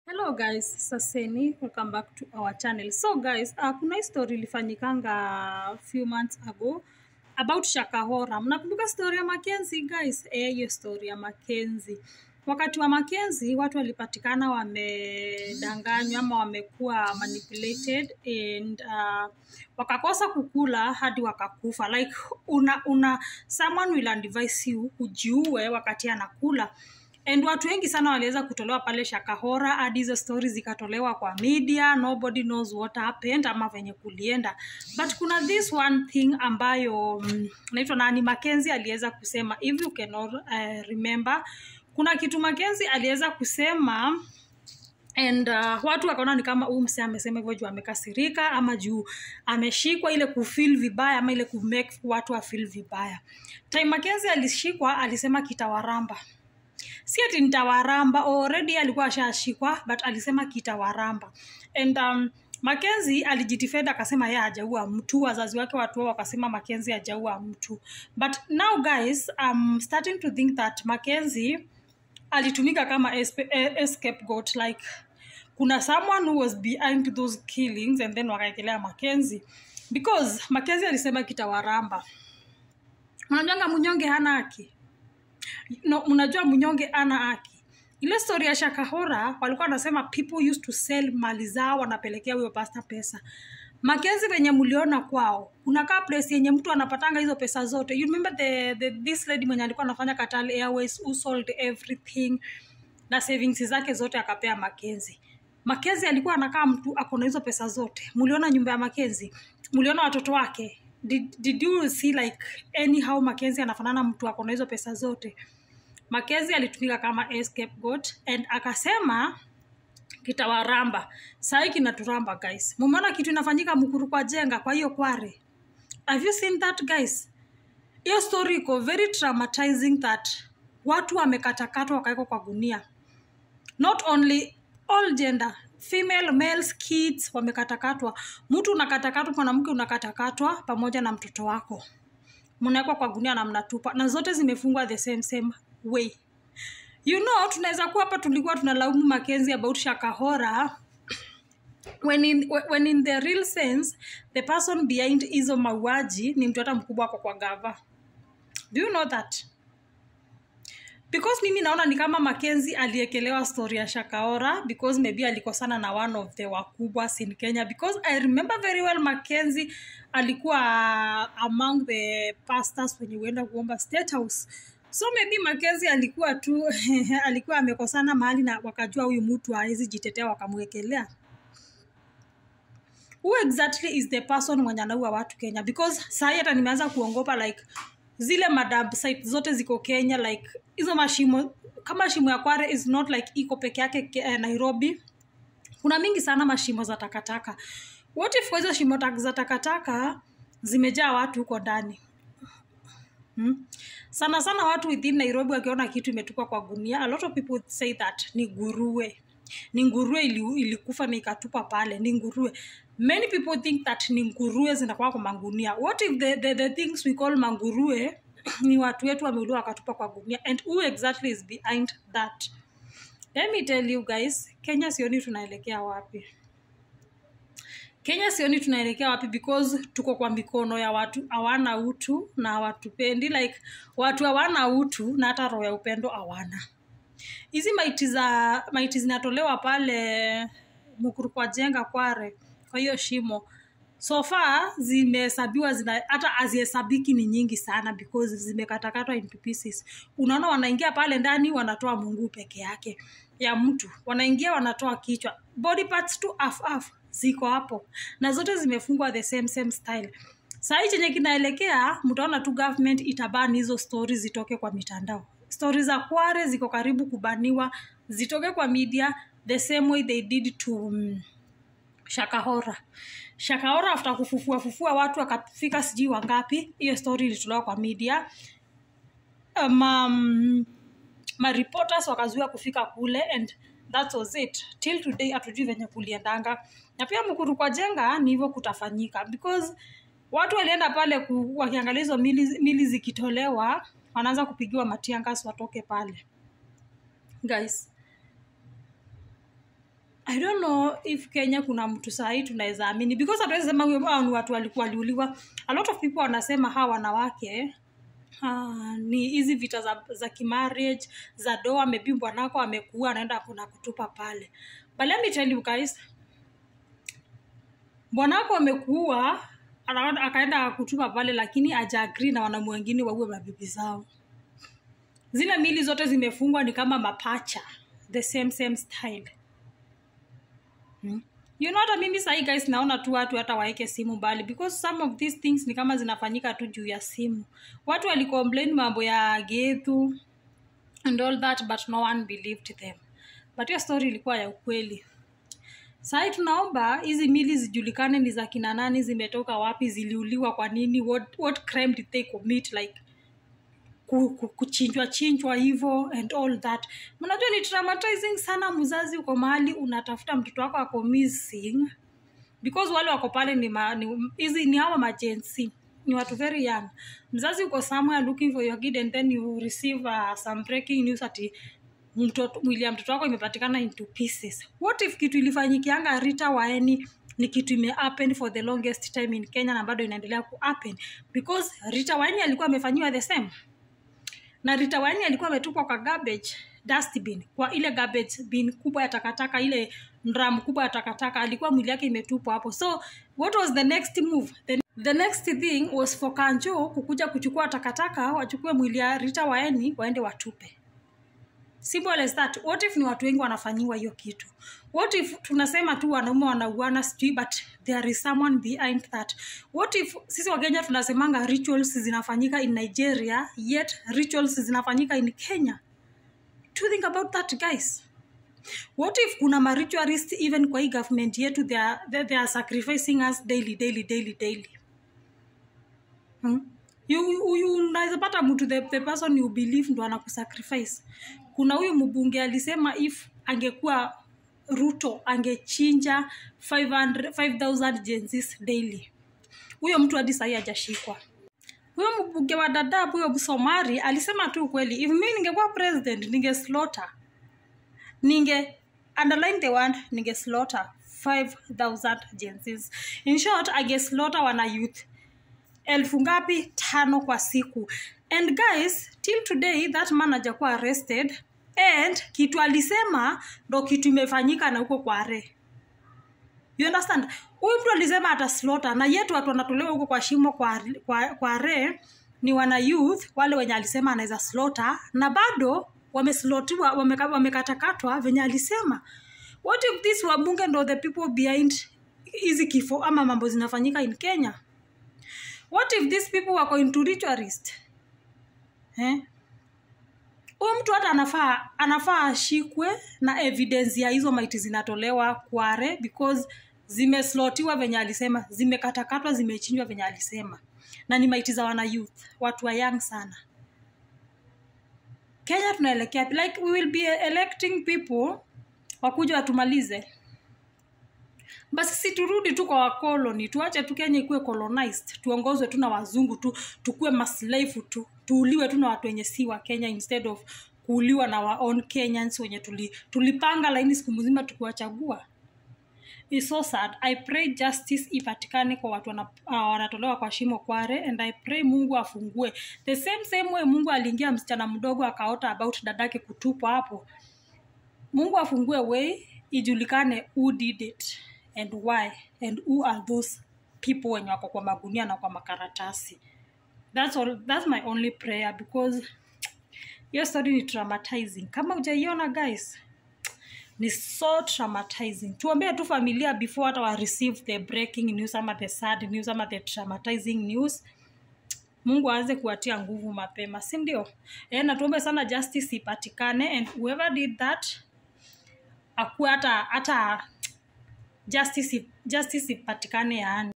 Hello guys, Saseni, welcome back to our channel. So guys, uh, kuna hii story ilifanyikanga few months ago about Shakahora. Mnakumbuka story ya Mackenzie guys? Eh, hiyo story ya Mackenzie. Wakati wa Mackenzie watu walipatikana wamedanganywa ama wamekuwa manipulated and uh, wakakosa kukula hadi wakakufa. Like una, una someone will advise you ujiue wakati anakula and watu wengi sana waliweza kutolewa pale Shakahora, hadi hizo stories zikatolewa kwa media, nobody knows what happened ama venye kulienda, but kuna this one thing ambayo mm, naitwa nani Mackenzie aliweza kusema, if you cannot uh, remember, kuna kitu Mackenzie aliweza kusema and uh, watu wakaona ni kama huyu msee amesema hivyo juu amekasirika ama juu ameshikwa ile kufeel vibaya ama ile kumake watu afeel vibaya. Time Mackenzie alishikwa alisema kitawaramba si ati nitawaramba already alikuwa ashashikwa but alisema kitawaramba and um, Mackenzie alijidefend akasema yeye hajaua mtu wazazi wake watu wao wakasema Mackenzie hajaua mtu but now guys I'm starting to think that Mackenzie alitumika kama espe- eh, eh, scapegoat like kuna someone who was behind those killings and then wakaekelea Mackenzie because Mackenzie alisema kitawaramba unajuanga mnyonge hana haki no, mnajua mnyonge ana haki ile story ya shakahora walikuwa wanasema people used to sell mali zao wanapelekea huyo pasta pesa Mackenzie venye mliona kwao kunakaa place yenye mtu anapatanga hizo pesa zote you remember the, the, this lady mwenye alikuwa anafanya Qatar Airways who sold everything na savings zake zote akapea Mackenzie Mackenzie alikuwa anakaa mtu ako na hizo pesa zote mliona nyumba ya Mackenzie mliona watoto wake did, did you see like anyhow Mackenzie anafanana mtu ako na hizo pesa zote Mackenzie alitumika kama a scapegoat and akasema kitawaramba sahii kinaturamba guys mumeona kitu inafanyika mkuru kwa jenga kwa hiyo kware have you seen that guys hiyo story iko very traumatizing that watu wamekatakatwa wakawekwa kwa gunia not only all gender female males kids wamekatakatwa mtu unakatakatwa mwanamke unakatakatwa pamoja na mtoto wako mnawekwa kwa gunia na mnatupa na zote zimefungwa the same same way you know tunaweza kuwa hapa tulikuwa tunalaumu Mackenzie about Shakahora when in, when in the real sense the person behind hizo mauaji ni mtu hata mkubwa wako kwa gava do you know that because mimi naona ni kama Mackenzie aliekelewa story ya Shakaora because maybe alikosana na one of the wakubwa in Kenya because I remember very well Mackenzie alikuwa among the pastors wenye huenda kuomba state house so maybe Mackenzie alikuwa tu alikuwa amekosana mahali na wakajua huyu mtu hawezi jitetea wakamwekelea who exactly is the person mwenye anaua watu Kenya because sahi hata nimeanza kuongopa like zile madab site zote ziko Kenya like hizo mashimo kama shimo ya Kware is not like iko peke yake ke- eh, Nairobi kuna mingi sana mashimo za takataka what if kwa hizo shimo tak- za takataka zimejaa watu huko ndani hmm? sana sana watu within Nairobi wakiona kitu imetupwa kwa gunia a lot of people say that ni nguruwe ni nguruwe ili, ilikufa na ikatupa pale ni nguruwe many people think that ni nguruwe zinakuwa kwa magunia what if the, the, the things we call manguruwe ni watu wetu wameuliwa wakatupa kwa gunia and who exactly is behind that let me tell you guys kenya sioni tunaelekea wapi kenya sioni tunaelekea wapi because tuko kwa mikono ya watu hawana utu na hawatupendi like watu hawana utu na hata roho ya upendo hawana hizi maiti za maiti zinatolewa pale mukuru kwa jenga kware kwa hiyo shimo so far zimehesabiwa zina hata hazihesabiki ni nyingi sana because zimekatakatwa into pieces unaona wanaingia pale ndani wanatoa mungu peke yake ya mtu wanaingia wanatoa kichwa body parts tu half half ziko hapo na zote zimefungwa the same same style sahii chenye kinaelekea mtaona tu government itabani hizo stori zitoke kwa mitandao stori za kware ziko karibu kubaniwa zitoke kwa media the same way they did to um, shakahora shakahora after kufufua fufua watu akafika sijui wangapi hiyo story ilitolewa kwa media um, um, mareporters wakazuia kufika kule and that was it till today hatujui venye kuliendanga na pia mkuru kwa jenga ni hivyo kutafanyika because watu walienda pale ku, wakiangalia hizo mili, mili zikitolewa wanaanza kupigiwa matiangas watoke pale guys I don't know if Kenya kuna mtu sahii tunaweza amini because hatuwezi sema huyo hao ni watu walikuwa waliuliwa. A lot of people wanasema hawa wanawake uh, ni hizi vita za, za kimarriage za doa, maybe bwanako amekuua anaenda kuna kutupa pale. But let me tell you guys, bwanako amekuua ana- akaenda kutupa pale, lakini aja agree na wanaume wengine waue mabibi zao. Zile mili zote zimefungwa ni kama mapacha, the same same style. Hmm. You know hata mimi sahi guys naona tu watu hata waeke simu mbali because some of these things ni kama zinafanyika tu juu ya simu. Watu walicomplain mambo ya Gethu and all that but no one believed them. But hiyo story ilikuwa ya ukweli. Sahi tunaomba hizi mili zijulikane ni za kina nani, zimetoka wapi, ziliuliwa kwa nini, what, what crime did they commit like ku- ku- kuchinjwa chinjwa hivyo and all that mnajua ni traumatizing sana mzazi uko mahali unatafuta mtoto wako ako missing because wale wako pale ni ma- ni- hizi ni hawa majensi ni watu very young mzazi uko somewhere looking for your kid and then you receive uh, some breaking news ati mtoto mwili ya mtoto wako imepatikana into pieces what if kitu ilifanyikianga rita waeni ni kitu ime happen for the longest time in kenya na bado inaendelea ku happen because rita waeni alikuwa amefanyiwa the same na Rita Waini alikuwa ametupwa kwa garbage dustbin, kwa ile garbage bin kubwa ya takataka, ile drum kubwa ya takataka, alikuwa mwili yake imetupwa hapo. So what was the next move? The, the next thing was for Kanjo kukuja kuchukua takataka, wachukue mwili ya Rita Waini waende watupe. Simple as that. What if ni watu wengi wanafanyiwa hiyo kitu? What if tunasema tu wanaume wanauana sijui but there is someone behind that? What if sisi Wakenya tunasemanga rituals zinafanyika in Nigeria yet rituals zinafanyika in Kenya? Do you think about that guys? What if kuna ma ritualist even kwa hii government yetu they are, they, they are sacrificing us daily daily daily daily? Hmm? You, you, you unaweza pata mtu the, the person you believe ndo anakusacrifice. Kuna huyu mbunge alisema if angekuwa Ruto angechinja 500 5000 Gen-Zs daily. Huyo mtu hadi sahii hajashikwa. Huyo mbunge wa Dadaab huyo Somari alisema tu ukweli, if mimi ningekuwa president ninge slaughter ninge underline the word ninge slaughter 5000 Gen-Zs. In short, ange slaughter wana youth elfu ngapi tano kwa siku and guys till today that man hajakuwa arrested and kitu alisema ndo kitu imefanyika na huko kwa re you understand huyu mtu alisema ataslota na yetu watu wanatolewa huko kwa shimo kwa, kwa, kwa re ni wana youth wale wenye alisema anaweza slota na bado wameslotiwa wameka- wamekatakatwa venye alisema what if this wabunge ndo the people behind hizi kifo ama mambo zinafanyika in kenya what if these people wako into ritualist eh? huyu mtu hata anafaa anafaa ashikwe na evidence ya hizo maiti zinatolewa kware because zimeslotiwa venye alisema zimekatakatwa zimechinjwa venye alisema na ni maiti za wana youth watu wa young sana kenya tunaelekea like we will be electing people wakuja watumalize basi si turudi tu kwa wakoloni tuache tu kenya ikuwe colonized tuongozwe tu na wazungu tu tukuwe maslave tu tuuliwe tu na watu wenye si wa kenya instead of kuuliwa na wa own kenyans wenye tuli, tulipanga laini siku mzima tukiwachagua It's so sad i pray justice ipatikane kwa watu wana, uh, wanatolewa kwa shimo kware and i pray mungu afungue the same same way mungu aliingia msichana mdogo akaota about dadake kutupwa hapo mungu afungue way ijulikane who did it and why and who are those people wenye wako kwa magunia na kwa makaratasi that's, all, that's my only prayer because hiyo story ni traumatizing kama ujaiona guys ni so traumatizing tuombee tu familia before hata wa receive the breaking news ama the sad news ama the traumatizing news mungu aanze kuwatia nguvu mapema si ndio e, na tuombe sana justice ipatikane and whoever did that akuwe hata hata justice justice ipatikane yaani